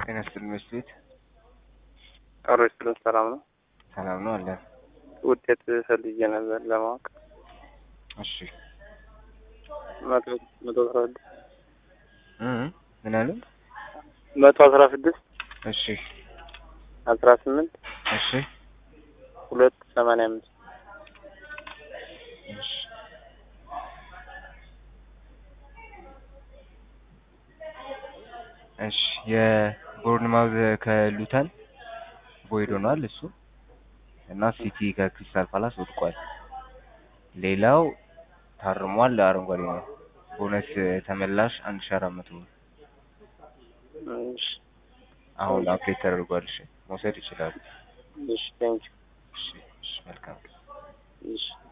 ጤና ይስጥልኝ መስሎት ቀሮ ይስጥልን። ሰላም ነው? ሰላም ነው አለን። ውጤት ፈልጌ ነበር ለማወቅ እሺ መቶ መቶ አስራ ስድስት እ ምን አሉ? መቶ አስራ ስድስት እሺ አስራ ስምንት እሺ ሁለት ሰማንያ አምስት እሺ እሺ የቦርንማውዝ ከሉተን ቦይድ ሆኗል እሱ እና ሲቲ ከክሪስታል ፓላስ ወድቋል። ሌላው ታርሟል፣ አረንጓዴ ነው። ቦነስ ተመላሽ አንድ ሺህ አራት መቶ ብር እሺ አሁን አፕዴት ተደርጓል። እሺ መውሰድ ይችላሉ። እሺ ቴንኪው እሺ እሺ መልካም እሺ